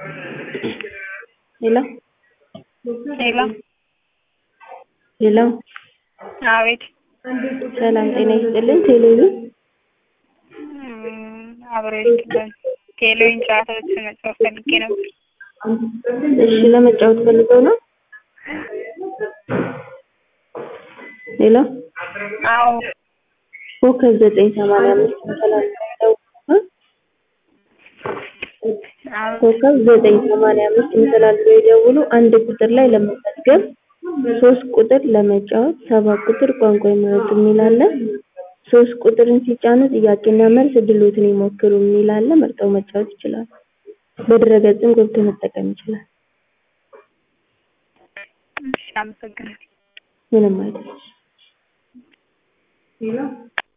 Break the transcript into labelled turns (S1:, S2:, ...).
S1: ሄሎ
S2: ሄሎ
S1: ሄሎ
S2: አቤት
S1: ሰላም ጤና ይስጥልን ቴሌቪዥን
S2: አብሮ ይስጥልን ቴሌዊን ጨዋታዎችን መጫወት ፈልጌ ነበር
S1: እሺ ለመጫወት ፈልገው ነው ሄሎ
S2: አዎ
S1: ኮከብ ዘጠኝ ሰማንያ አምስት ተላልፈው ኮከብ ዘጠኝ ሰማንያ አምስት ተላልፈው ይደውሉ አንድ ቁጥር ላይ ለመመዝገብ ሶስት ቁጥር ለመጫወት ሰባት ቁጥር ቋንቋ ይምረጡ የሚል አለ ሶስት ቁጥርን ሲጫኑ ጥያቄና መልስ እድሎትን ይሞክሩ የሚል አለ መርጠው መጫወት ይችላሉ በድረ-ገጽም ገብቶ መጠቀም ይችላል
S2: እሺ አመሰግናለሁ
S1: ምንም አይደለም